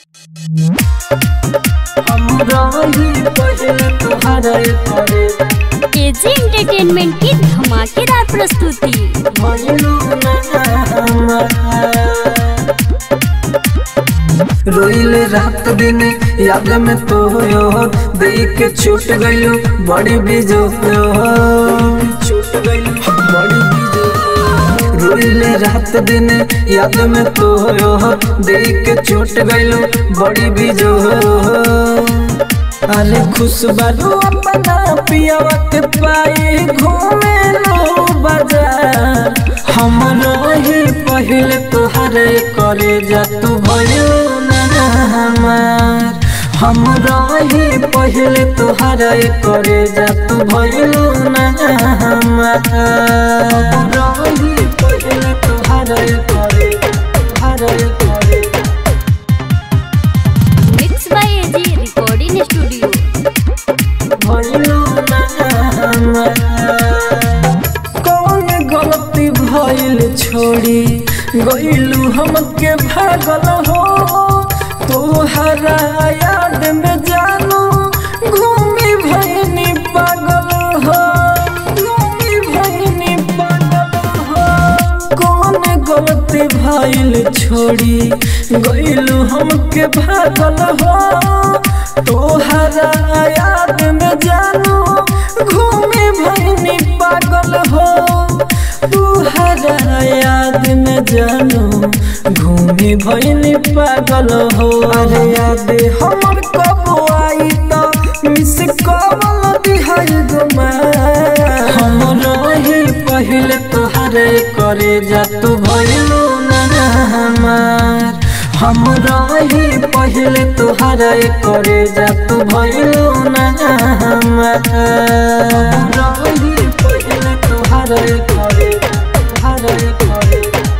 KG entertainment की धमाकेदार प्रस्तुति रोइल रात दिन याद में तो यो देख के छूट गयो बड़ी बीजो छूट गयो बड़ी बीजो रोइल रात दिन याद में तो यो देख के छूट गयो बड़ी बीजो अरे खुश बारू अपना पियावा के पाए घूमे लो बाजार हम रही पहले तोहरे करे जा तू भयो ना हमार हम रही पहले तोहरे करे जा तू भयो ना हमार हम रही पहले तोहरे करे तोहरे करे mix by AG recording studio कौन गलती भइल छोड़ी गइलू हमके भागल हो तोहरा याद में जानू घूमी भइनी पागल हो घूमी भइनी पागल हो कौन गलती भइल छोड़ी गइलू हमके भागल हो तोहरा याद में जानू घूमे भइनी पागल हो तोहरा याद में जानू घूमे भइनी पागल हो अरे याद हमर कब आई त मिस कॉल दिहाई गुमा हम रही पहले तोहरे करे जा तू भइलू ना हमार हम रही पहले तोहरे करे जा तू भइलू ना हमार हम रही पहले तोहरे करे तोहरे करे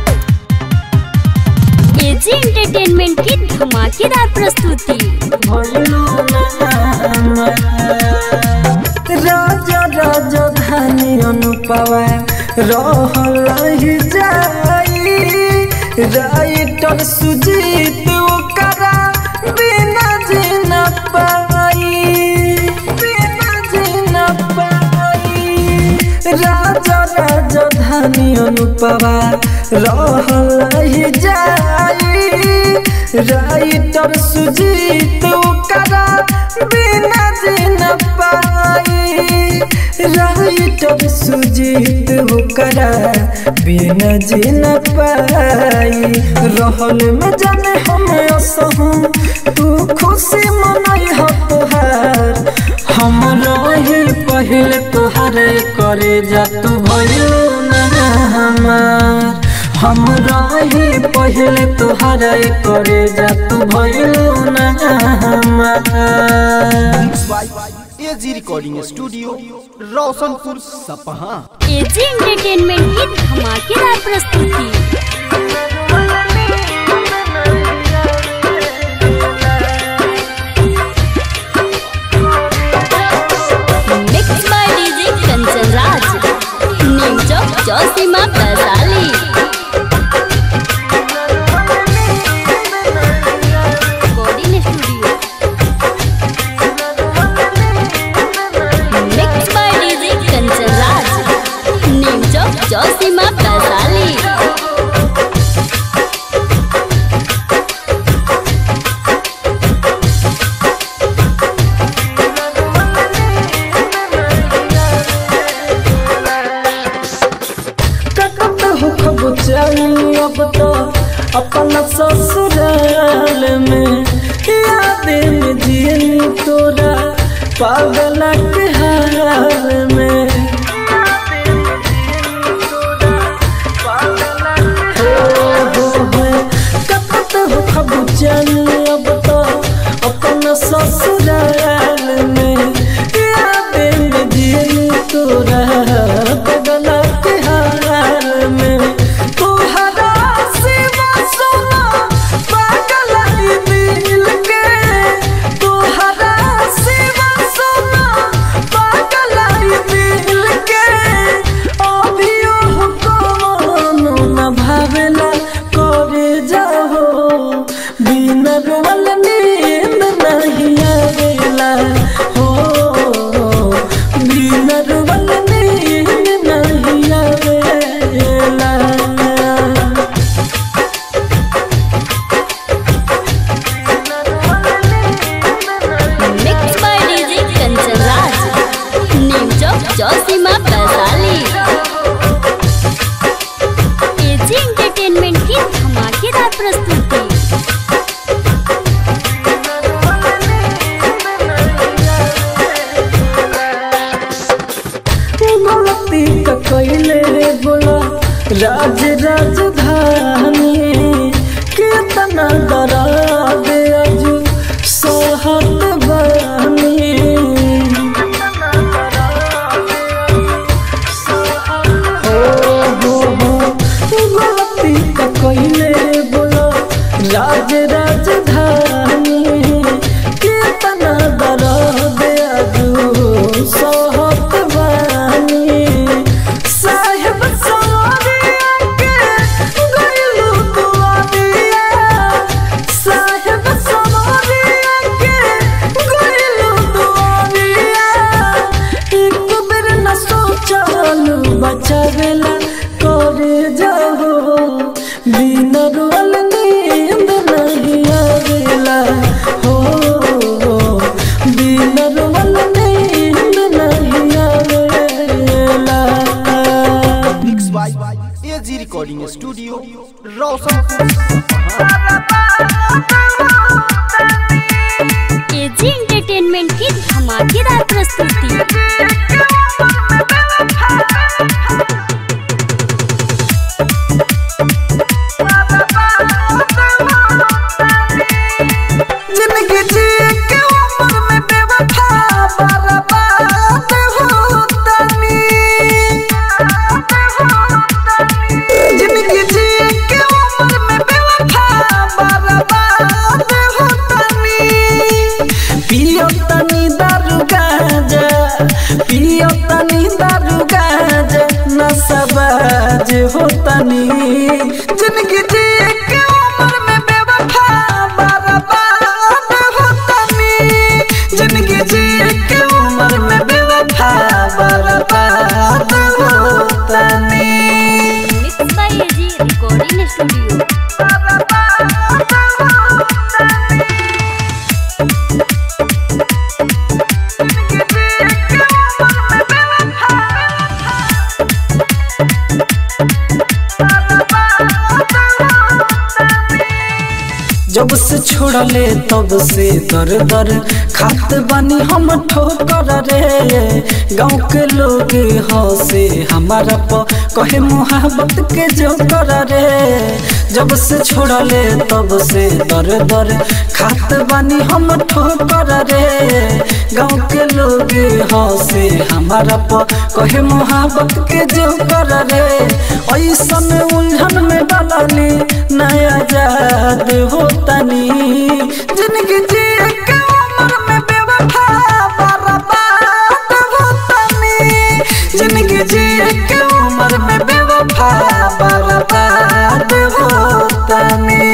केजी एंटरटेनमेंट की धमाकेदार प्रस्तुति भइलू ना हमार राजा राजा धानी अनुपवा रहल ही जाई राइटर सुजीत ओकरा बिना जीना पाई बिना जीना पाई राजा राजा धानी अनुपवा रहल ही जाई राइटर सुजीत ओकरा बिना जीना पाई राइटर सुजीत ओकरा बिना जीना पाई रहल में जाने हम असहूं तू खुशी मनाई हो तोहार हम रही पहले तोहरे करे जा तू भयो ना हमार हम रही पहले तोहरे करे जा तू भयो ना हमार AG recording studio Roshanpur Sapaha KG entertainment की धमाकेदार प्रस्तुति mix by DJ Kanchan Raj new Chowk Chausima Vaishali recording studio mix by DJ Kanchan Raj new Chowk Chausima Vaishali ककत हो खब चली अब तो अपना ससुराल में याद में जियनी तोरा पागल के हाल में हो, हो, हो, ककत हो खब चली अब तो अपना ससुराल में याद में जियनी तोरा पागल के हाल में तोहरा सिवा सुना पागल ई दिल के तोहरा सिवा सुना जिंदगी जी के उम्र में बेवफा बर्बाद होतनी जिंदगी जी के उम्र में बेवफा बर्बाद होतनी पियो तनी दारू गांजा पियो तनी दारू गांजा नशबाज होतनी जिंदगी जी के उम्र में बेवफा बर्बाद होतनी जिंदगी जी के उम्र में बेवफा बर्बाद होतनी mix by AG recording studio जब से छोड़ले तब से दर दर खात बानी हम ठोकर रे गाँव के लोग हंसे हमारा प कहे मोहब्बत के जो कर रे जब से छोड़ले तब से दर दर खात बानी हम ठोकर रे गाँव के लोग हंसे हमारा प कहे मोहब्बत के जो कर रे ऐसन उलझन में डालनी नया जाद होतनी जिंदगी जी के उम्र में बेवफा बर्बाद होतनी जिंदगी जी के उम्र में बेवफा बर्बाद होतनी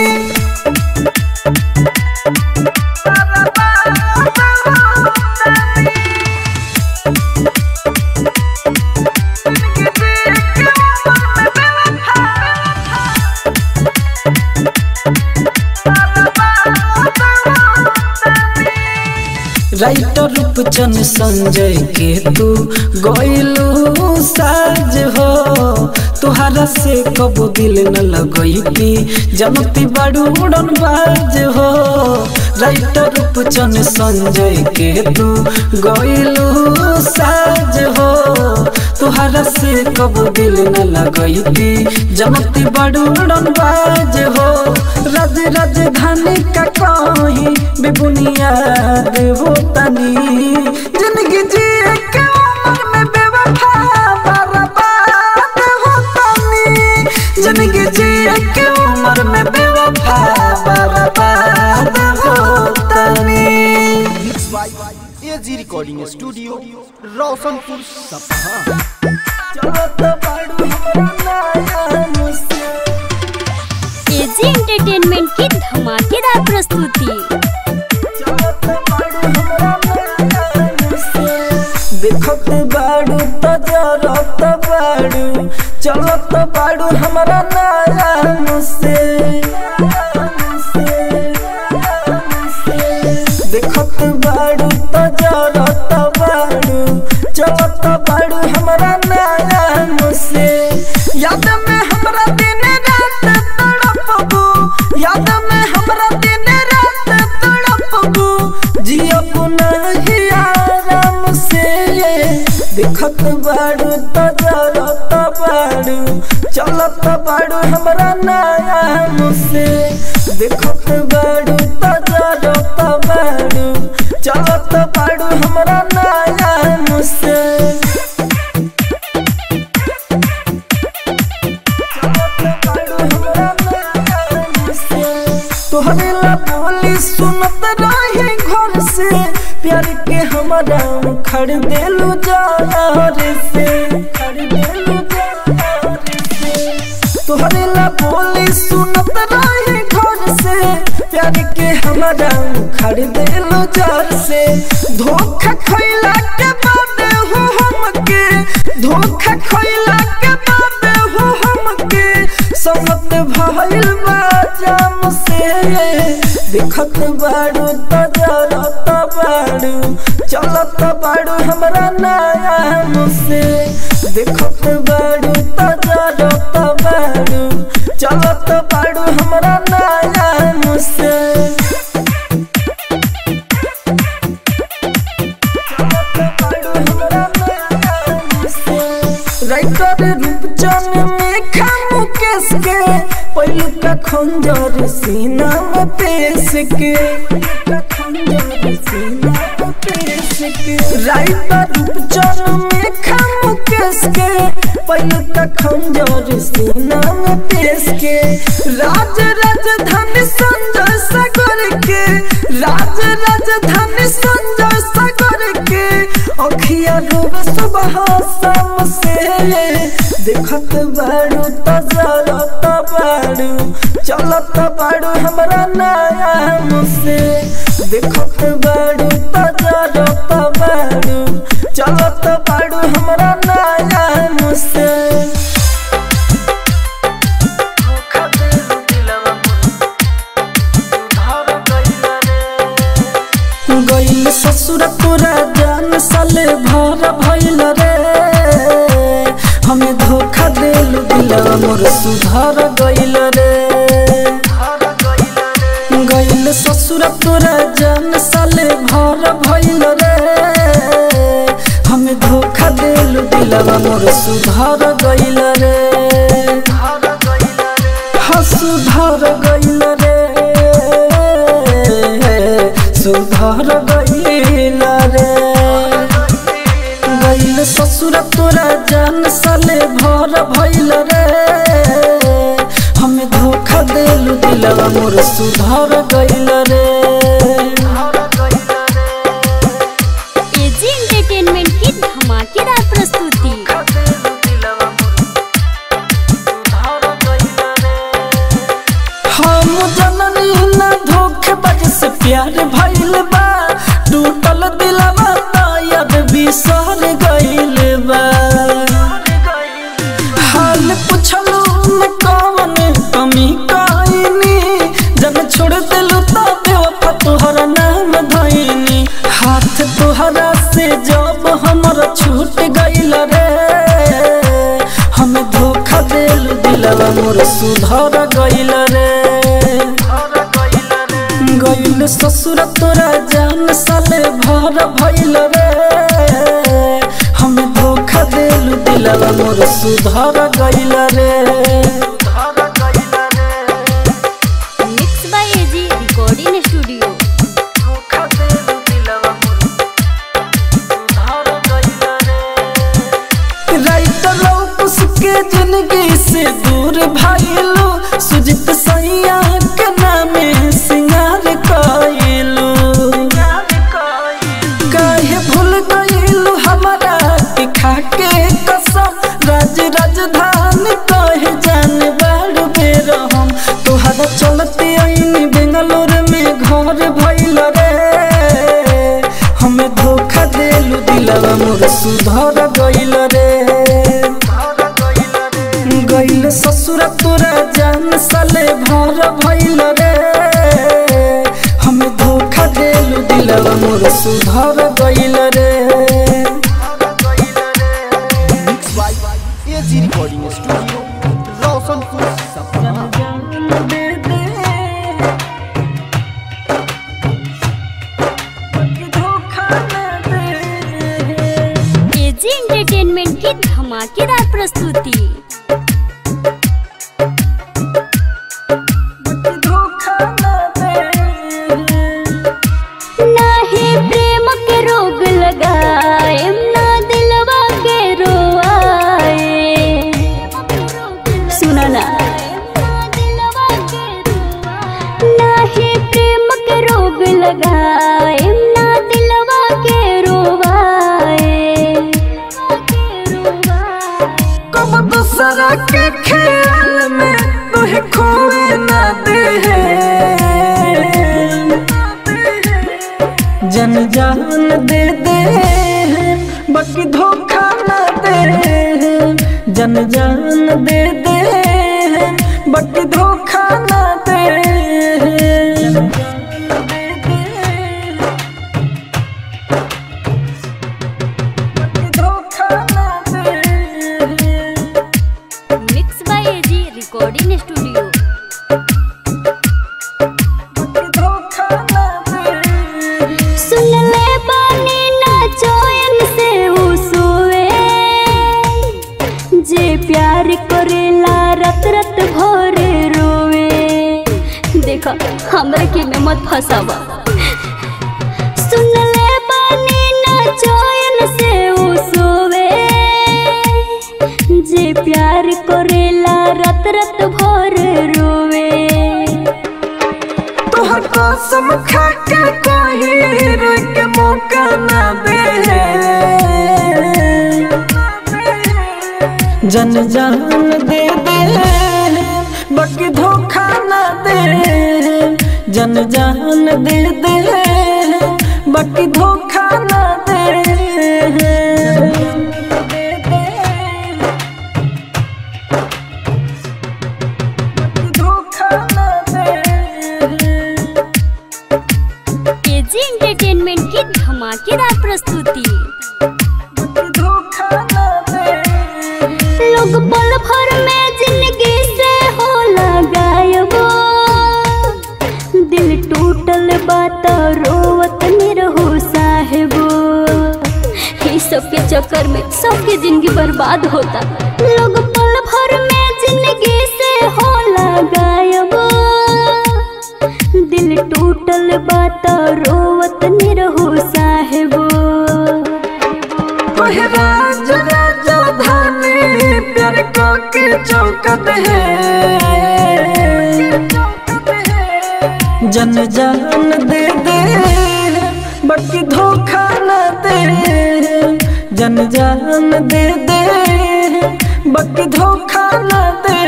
राइटर रूपचन संजय के तू गइलू साज हो तुहारा से कबो दिल न लगैती जनती बड़ू उड़न बाज हो राइटर रूपचन संजय के तू गइलू साज हो तुहारा से कबो दिल न लगैती जनती बड़ू उड़न बाज हो राज राजधानी का कहीं बेबुनियाद होतनी जिंदगी जी के उम्र में बेवफा बर्बाद होतनी जिंदगी जी के उम्र में बेवफा बर्बाद होतनी mix by AG recording studio Roshanpur Sapaha चलो तो बाड़ू हमरा नया मुझसे एजी एंटरटेनमेंट की धमाकेदार प्रस्तुति देखत बाड़ू तो जरत बाड़ू चलत बाड़ू हमारा नया मुझसे देखत बाड़ू तो जरत बाड़ू चलत बाड़ू हमारा नया मुझसे याद में हमरा दिन रात तड़पबू याद में हमरा दिन रात तड़पबू जियब नहीं आराम से देखत बाड़ू तो जरत बाड़ू चलत बाड़ू हमरा नया मुझसे देखत बाड़ू तो जरत बाड़ू चलत बाड़ू हमरा नया मुझसे तोहरे ला बोली सुनत रहे घर से प्यार के हमारा खड़ देलू जार से खड़ देलू जार से तोहरे ला बोली सुनत रहे घर से प्यार के हमारा खड़ देलू जार से धोखा खैला के बाद हो हमके धोखा खैला के बाद हो हमके समत भइल बा जाम से देखत बाड़ू तो जरत बाड़ू चलत बाड़ू हमरा नया मुझसे देखत बाड़ू तो जरत बाड़ू चलत बाड़ू हमरा नया मुझसे राइटर रूपचन में खामु केस के पहलू का खंजर सीना में पेश के खंजर सीना में पेश के राइटर रूपचन में खाम केस के पहले का खंजर सीना में पेश के राज राजधानी संजय सागर के राज राजधानी संजय सागर के अखिया डूबे सुबह शाम से देखत बाड़ू तजरत बाड़ू चलत बाड़ू हमरा नाम से देखत बाड़ू तजरत बाड़ू चलत बाड़ू हमरा नाम से गइल ससुर तोरा जान साले भर भइल रे हमें धोखा देल दिलवा मोर सुधर गइल रे गइल ससुर तोरा जान साले भर भइल रे हमें धोखा देल दिलवा मोर सुधर गइल रे हाँ सुधर गइल रे सुधर गइल रे गइल ससुर तोरा जान साले भर भइल रे हमें धोखा देलु दिलवा मोर सुधर गइल रे एजी एंटरटेनमेंट की धमाकेदार प्रस्तुति हम जननी ना धोखेबाज से प्यार भइल बा टूटल दिलवा तायद बिसर गइल बा हाल पुछलू न कवन कमी कइनी जब छोड़ दिलू तो बेवफा तोहरा नाम धइनी हाथ तोहरा से जब हमर छूट गइल रे हमें धोखा देलू दिलवा मोर सुधर गइल रे गइल ससुर तोरा जान साले भर भइल रे हमें धोखा देलू दिलवा मोर सुधर गइल रे mix by AG recording studio writer उसके जिंदगी से दूर भाईलू सुजित सैया के नामे सिंगार कइलू काहे भूल गइलू हमारा के खाके कसम राज राजधानी कहे जान बाड़ बेर हम तोहरा चलते आईनी बेंगलोर में घर भइल रे हमें धोखा देलू दिलवा मोर सुधर गइल रे गइल ससुर तोरा जान साले भर भइल रे हमें धोखा देलू दिलवा मोर सुधर गइल रे mix by AG recording studio Roshanpur Sapna AG entertainment की धमाकेदार प्रस्तुति नाही प्रेम के रोग लगाए ना दिलवा के रोआए सुना ना नाही प्रेम के रोग लगाए ना दिलवा के रोवाए कब दूसरा के ख्याल में तुहे खोए ना दे जन जान दे दे बाकी धोखा ना दे जन जान दे दे बाकी धोखा ना दे बाकी धोखा ना दे mix by AG recording studio सुन ले बानी ना चैन से उ सोए जे प्यार करेला रत रत भोर रोवे हमरे के में मत फसावा सुन ले बानी ना चैन से उ सोवे जे प्यार करेला रत रत भर रोवे तोहर कसम खा के कही रोई के मौका ना दे जन जान दे दे बाकी धोखा ना दे जन जान दे दे बाकी धोखा ना दे धोखा ना दे केजी एंटरटेनमेंट की धमाकेदार प्रस्तुति धोखा ना दे लोग पल भर में जिंदगी से हो गायब दिल टूटल बात रोवत निरहु साहेबो ई सब के चक्कर में सबके जिंदगी बर्बाद होता लोग पल भर में जिंदगी से हो गायब दिल टूटल बात रोवत निरहु साहेबो ओहे राज राजधानी प्यार को के चौकत है जन जान दे दे बाकी धोखा न दे जन जान दे दे बाकी धोखा न दे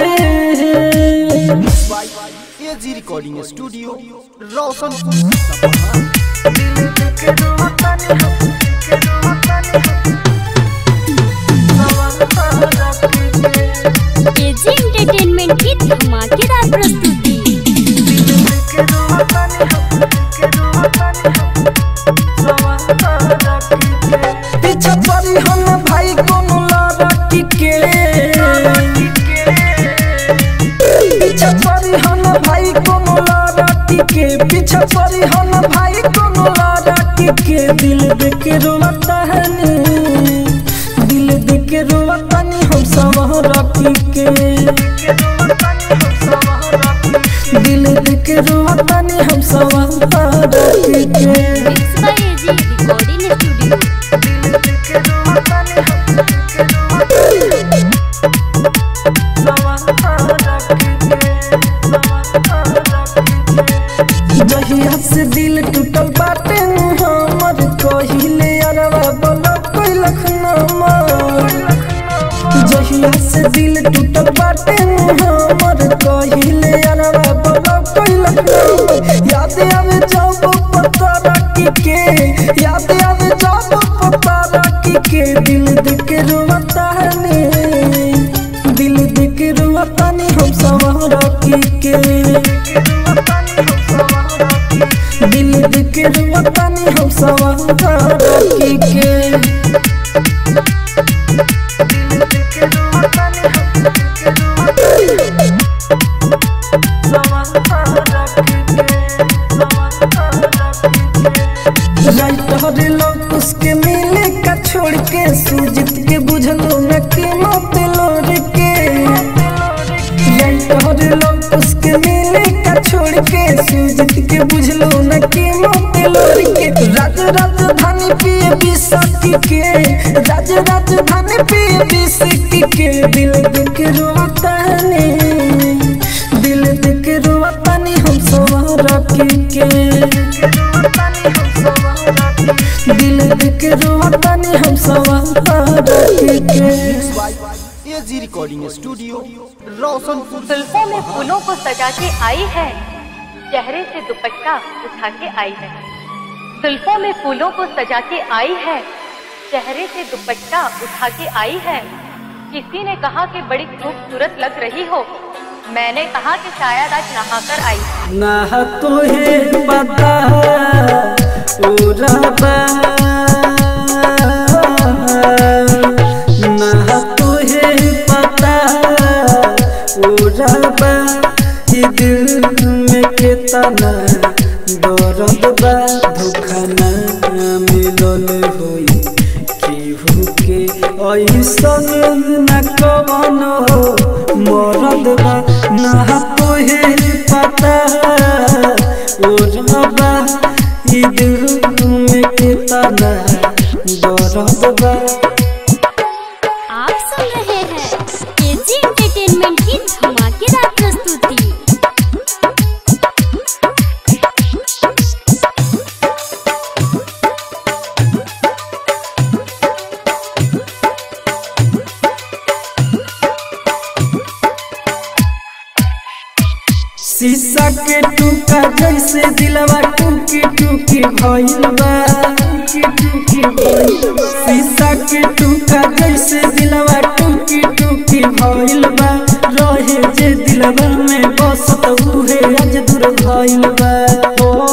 AG recording studio Roshanpur Sapaha KG entertainment की धमाकेदार प्रस्तुति पीछा पड़ी हम भाई कोनो लड़की के पीछा पड़ी हम भाई कोनो लड़की के पीछा पड़ी हम भाई कोनो लड़की के दिल देख रोता है नी दिल देख रोता नी हम सब रखी के दिल देख रोता नी हम सब रखी के mix by AG recording studio जहिया से दिल टूटल बाटे नु हमर कहिले अरवा बोला कोई लखनमा जहिया से दिल टूटल बाटे नु हमर कहिले अरवा बोला कोई लखनमा याद आवे जब पता रखी के याद आवे जब पता रखी के दिल दिख रोता है ने दिल दिख रोता ने हम सब रखी के दिल दिख रोता ने हम सब रखी के राइटर लोग उसके मिले का छोड़ के सुजीत के बुझलो न के मत लोर के राइटर लोग उसके मिले का छोड़ के सुजीत के बुझलो न के मत लोर के राज राजधानी पिए बिसकी के राज राजधानी पिए बिसकी के दिल दिख रोता ने दिल दिख रोता ने हम सब रखी के दिल दिख रोता ने हम सब रखी के एजी रिकॉर्डिंग स्टूडियो रोशनपुर जुल्फों में फूलों को सजा के आई है चेहरे से दुपट्टा उठा के आई है जुल्फों में फूलों को सजा के आई है चेहरे से दुपट्टा उठा के आई है किसी ने कहा कि बड़ी खूबसूरत लग रही हो मैंने कहा कि शायद आज नहाकर आई है ना तुहे पता उराबा ना तुहे पता उराबा ई दिल में केतना दर्द बा धोखा ना मिलल होई केहू के ऐसन न कवन हो मरद बा ना तोहे पता ओरबा ई दिल में कितना दर्द बा आप सुन रहे हैं केजी एंटरटेनमेंट की धमाकेदार प्रस्तुति शीशा के टूका जैसे दिलवा टूकी टूकी भइल बा टूकी टूकी भइल बा। शीशा के टूका जैसे दिलवा टूकी टूकी भइल बा रहे जे दिलवा में बसत उहे आज दूर भइल बा ओ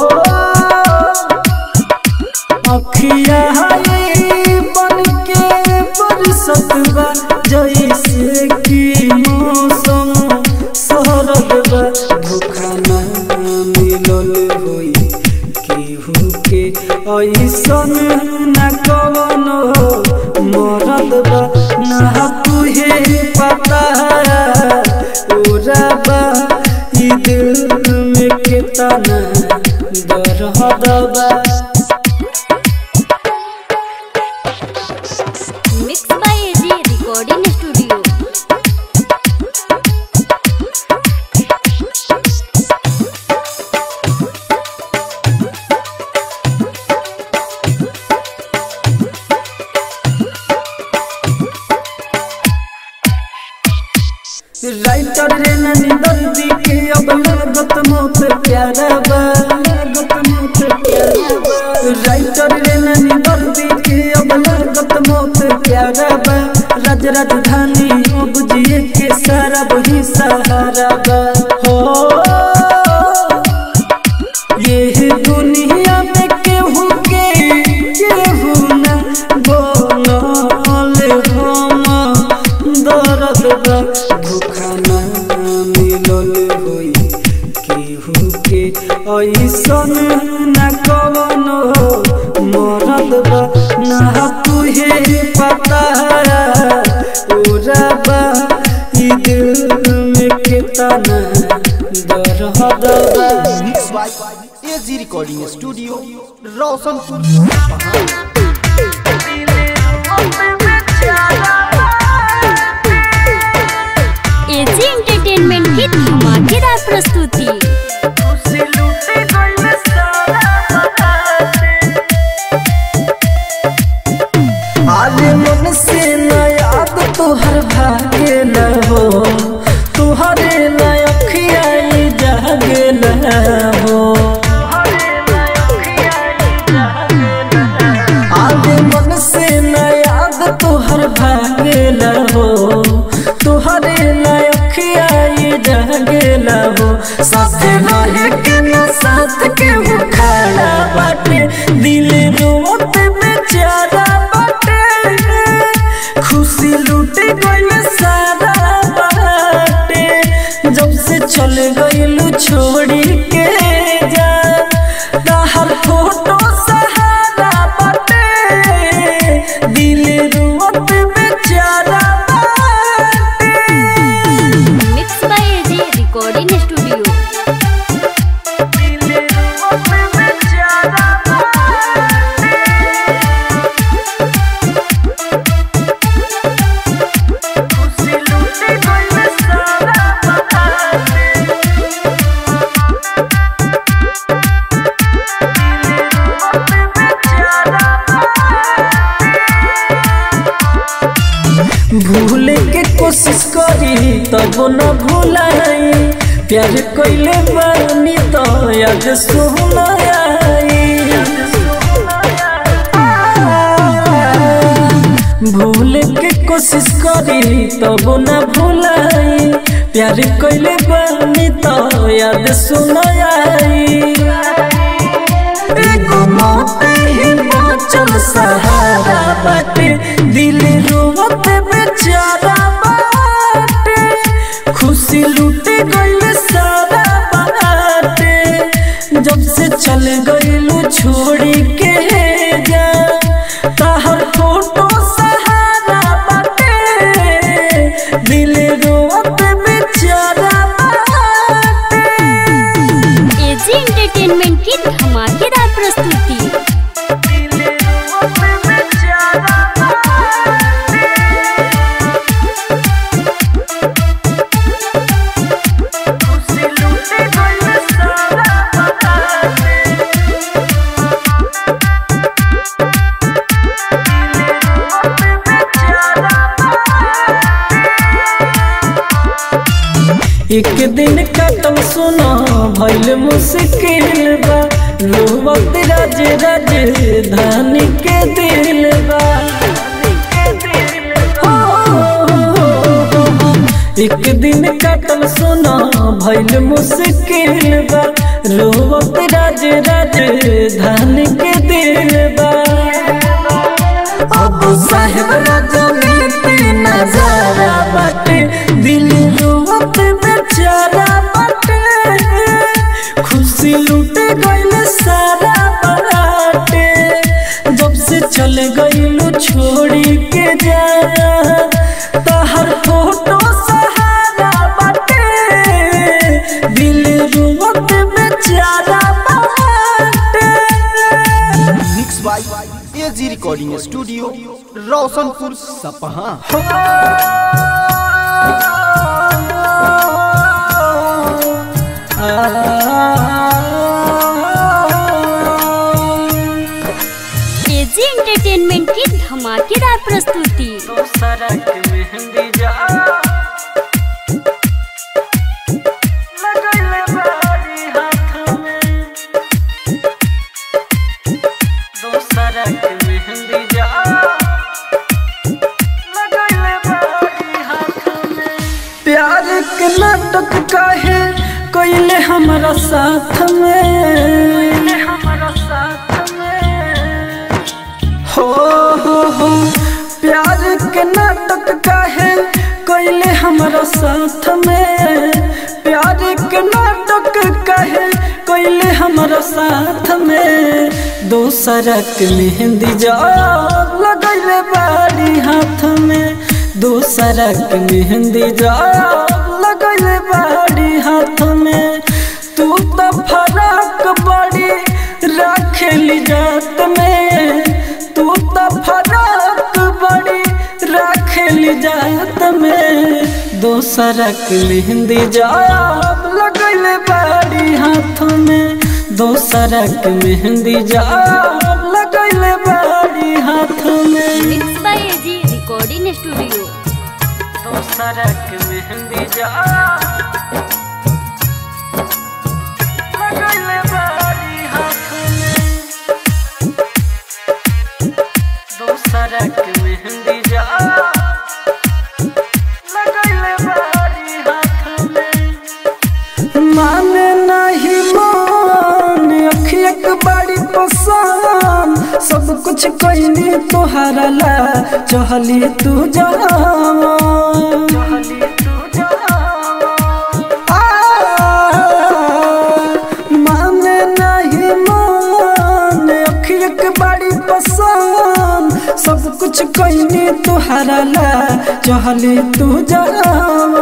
अखिया हाय बन के बरसत बा जैसे कि मौसम सरद बा धोखा ना मिलल होई केहू के ऐसन ना कवनो मरद बा ना तुहे पता ओरा बा ई दिल में केतना दर्द बा mix by AG recording studio writer रे ननी दर्दी के अब लागत मौत प्यारा बा लागत मौत प्यारा बा राइटर रे ननी दर्दी के अब लागत मौत प्यारा बा राज राजधानी अब जिए के सारा वही सहारा बा हो ये दुनिया में केहू के केहू न बोलल हम दर्द बा धोखा ना मिलल होई केहू के ऐसन न कवनो मरद बा ना तुहे पता ओरा बा ई दिल में केतना दर्द बा mix by AG recording studio Roshanpur AG entertainment की धमाकेदार प्रस्तुति आले मन से न याद तोहर भागे न हो तुहरे न अखियाई जागे न हो आले मन से न याद तोहर भागे न हो तुहरे न अखियाई जागे न हो साथ रहे के न साथ के वो खड़ा बाटे दिल रोत बेचारा बाटे खुशी लूट गइल सारा बाटे जब से चल गइलू छोड़ी के जा ताहर फोटो सहारा बाटे दिल रोत बेचारा बाटे mix by AG recording studio भूले के कोशिश करी तब न भूलाई प्यार कइले बानी तो याद सुनाई भूले के कोशिश करी तब न भूलाई प्यार कइले बानी तो याद सुनाई एगो मौत ही बाँचल सहारा बाटे दिल रोवत बेचारा बाटे खुशी लूट गइल सारा बाटे जब से चल गइलू छोड़ी के जा ताहर फोटो सहारा बाटे दिल रोवत बेचारा बाटे एजी एक दिन कटल सुना भइल मुश्किल बा रोवत राज राज धानी के दिल बा हो, हो, हो, हो। एक दिन कटल सुना भइल मुश्किल बा रोवत राज राज धानी के दिल बा अब साहेब राजनीति नजारा बाटे दिल रोवत बेचारा बाटे खुशी लूट गइल सारा बाटे जब से चल गइलू छोड़ी के जा तहर फोटो सहारा बाटे दिल रोवत बेचारा बाटे mix by AG recording studio Roshanpur Sapaha AG entertainment की धमाकेदार प्रस्तुति सड़क मेहंदी जा लगैले बारी हाथ में दो सड़क मेहंदी जा लगैले बारी हाथ में प्यार के नाटक काहे कोइले हमारा साथ में हमारा साथ में हो हो हो प्यार के नाटक काहे कोइले हमारा साथ में प्यार के नाटक काहे कोइले हमारा साथ में दोसरा के मेहंदी जाब लगैले बारी हाथ में दोसरा के मेहंदी जाब लगैले बारी हाथ में तू तो फराक बड़ी रखेली जात में तू तो फराक बड़ी रखेली जात में दोसरा के मेहंदी जाब लगैले बारी हाथ में दोसरा के मेहंदी जाब लगैले बारी हाथ में mix by AG recording studio दोसरा के मेहंदी जाब लगैले बारी हाथ में दोसरा के मेहंदी जाब लगैले बारी हाथ में माने नहीं मान अखिया के बड़ी पसंद सब कुछ कैली तोहरा ला चहली तू जावा माने नहीं मान अखिया के बड़ी पसंद सब कुछ कैली तोहरा ला चहली तू जावा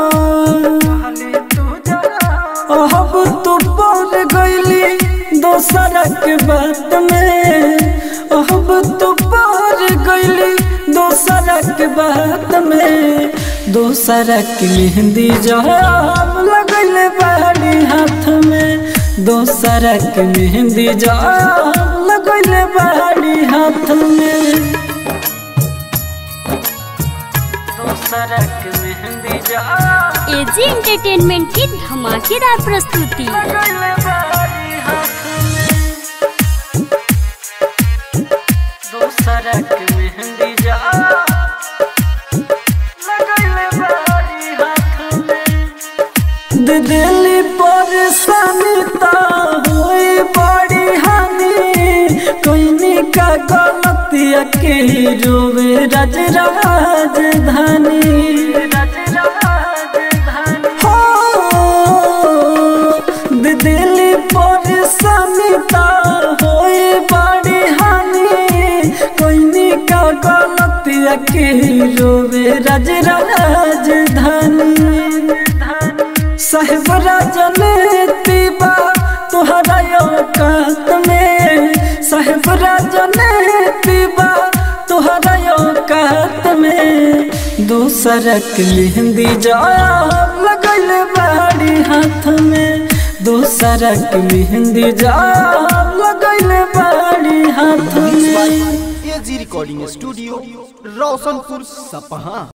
अब तू बोल गईली दोसरा के बात में अब तू बोल गईली दोसरा के बात में दोसरा के मेहंदी जब लगैले बारी हाथ में दोसरा के मेहंदी जब लगैले बारी हाथ में दोसरा के मेहंदी जब एजी एंटरटेनमेंट की धमाकेदार प्रस्तुति लगैले बारी हाथ में दोसरा के मेहंदी जा लगैले बारी हाथ में दे दिली परेशानी ता होई बड़ी हानि कोइनी का गलतिया के रोवे राज राजधानी राज राजधानी हो दे दिली परेशानी ता होई बड़ी हानि कोइनी का गलतिया के रोवे राज राजधानी साहेब राजनीति बा तुहरा औकात में साहेब राजनीति बा तुहरा औकात में दूसरा के मेहंदी जाब लगैले बाड़ी हाथ में दूसरा के मेहंदी जाब लगैले बाड़ी हाथ मिक्स बाय में एजी रिकॉर्डिंग स्टूडियो रोशनपुर सपहा